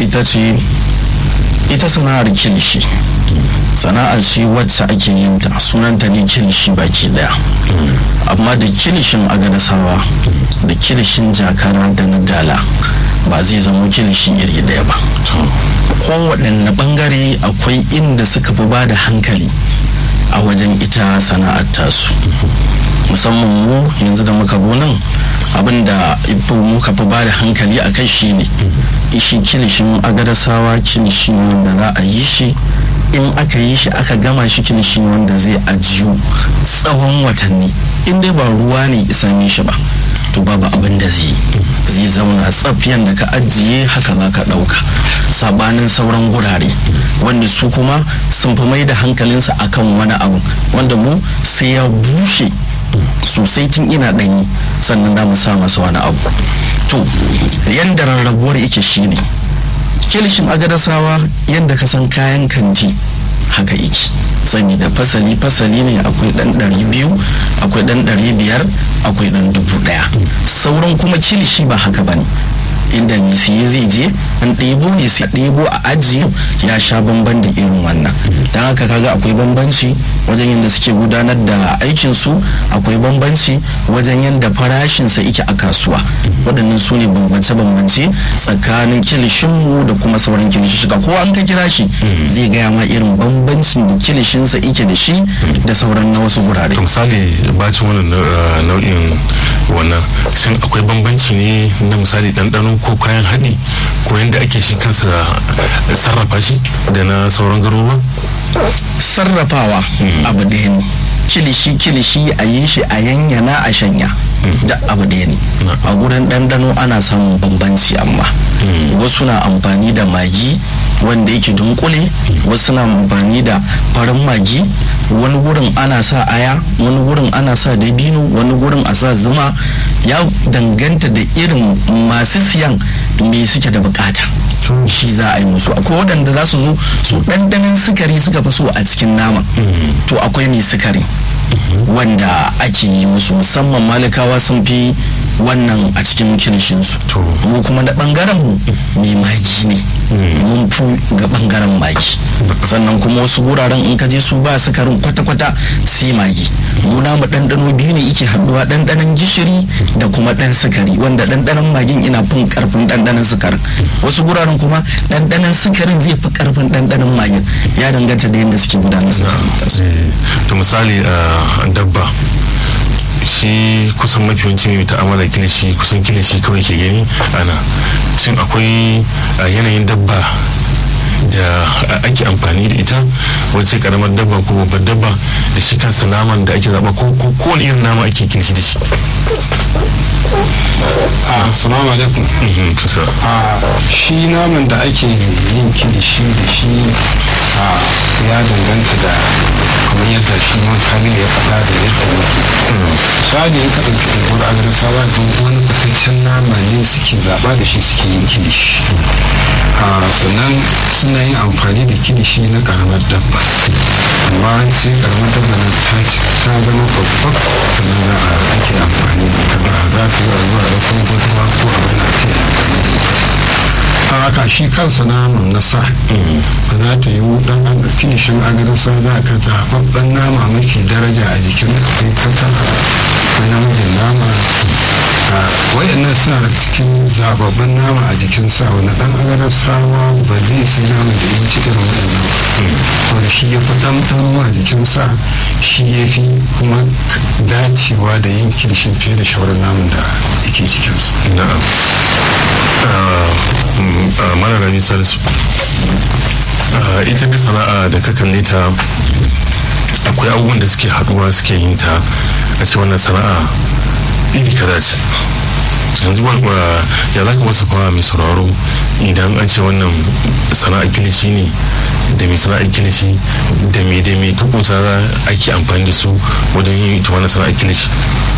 ita ce ita sana'ar kilishi sana'ar ce wacce ake yin ta sunanta ne kilishi baki daya amma da kilishin agadasawa da kilishin jakara da na dala ba zai zama kilishi iri daya ba kowaɗanne ɓangare akwai inda suka fi ba da hankali a wajen ita sana'ar tasu musamman mu yanzu da muka nan abin da muka fi ba da hankali a kai shi ne ishi kilishin agadasawa kilishi ne wanda za a yi shi in aka yi shi aka gama shi kilishi ne wanda zai ajiyu tsawon watanni in dai ba ruwa ne isame shi ba to babu abin da zai zai zauna tsafiyan da ka ajiye haka za ka ɗauka sabanin sauran gurare wanda su kuma sun fi mai da hankalinsa akan wani abu wanda mu sai ya bushe sosai tun ina ɗanyi sannan za mu sa masa wani abu to yadda rarrabuwar yake shine kilishin agadasawa yadda ka san kayan kanti haka yake sani da fasali fasali ne akwai dan ɗari biyu akwai dan ɗari biyar akwai dan dubu ɗaya sauran kuma kilishi ba haka bane inda mai siye zai je an ɗebo ne sai ɗebo a ajiye ya sha bamban da irin wannan don haka kaga akwai bambanci wajen yadda suke gudanar da aikinsu akwai bambanci wajen yadda farashinsa yake a kasuwa waɗannan su ne bambance-bambance tsakanin kilishinmu da kuma sauran kilishishika ko an ka kira shi zai gaya ma irin bambancin da kilishinsa yake da shi da sauran na wasu gurare misali bacin wannan nau'in wannan shin akwai bambanci ne na misali ɗanɗano ko kayan haɗi ko yadda ake shi kansa sarrafa shi da na sauran garuruwa sarrafawa abu ɗaya ne kilishi kilishi a yi shi a yanyana a shanya da abu ɗaya ne a gurin ɗanɗano ana samun bambanci amma wasu na amfani da magi wanda yake dunkule wasu na amfani da farin magi wani gurin ana sa aya wani gurin ana sa dabino wani gurin a sa zuma ya danganta da irin masu siyan me suke da bukata shi za a yi musu akwai waɗanda za su zo su ɗanɗanin sukari suka fi so a cikin nama to akwai mai sukari wanda ake yi musu musamman malikawa sun fi wannan a cikin kilishinsu mu kuma da ɓangaren mu mai magi ne mun fi ga ɓangaren magi sannan kuma wasu wuraren in ka je su ba sukarin kwata-kwata sai magi mu namu ɗanɗano biyu ne yake haɗuwa ɗanɗanon gishiri da kuma ɗan sukari wanda ɗanɗanon magin ina fin ƙarfin ɗanɗanon sukarin wasu wuraren kuma ɗanɗanon sukarin zai fi ƙarfin ɗanɗanon magin ya danganta da yadda suke gudanar da to misali dabba shi kusan mafi yawanci mai ta'amala kilishi kusan kilishi kawai ke gani ana shin akwai yanayin dabba da ake amfani da ita wacce karamar dabba ko babbar dabba da shi kansa naman da ake zaba ko kowane irin nama ake kilishi da shi assalamu alaikum shi naman da ake yin kilishi da shi ya danganta da kamar yadda shi man kamil ya faɗa da yadda yake misali in ka ɗauki unguwar agarasawa don wani fitaccen nama ne suke zaɓa da shi suke yin kilishi sannan suna yin amfani da kilishi na ƙaramar dabba amma sai ƙaramar dabba na ta zama babbar sannan za a ake amfani da ita ba za ta yi a zuwa ɗaukar gudunwa ko abin da ta yi amfani da ita haka shi kansa naman na sa ba za ta yi dan an kilishin agarin sa za ka zaɓaɓɓen nama mafi daraja a jikin akwai kankana akwai namijin nama wayannan suna da cikin zababbin nama a jikin sa wani dan agarin sawa ba zai sai naman da ya ci irin wayannan wanda shi ya fi ɗanɗano a jikin sa shi ya fi kuma dacewa da yin kilishin fiye da shawarar naman da yake cikinsu. mana rami salisu ita bi sana'a da ka kalle ta akwai abubuwan da suke haduwa suke yin ta a ce wannan sana'a iri kaza ce yanzu ya za ka wasu kawo mai sauraro idan an ce wannan sana'a kilishi ne da mai sana'a kilishi da mai da mai tukunsa ake amfani da su wajen yin ita wannan sana'a kilishi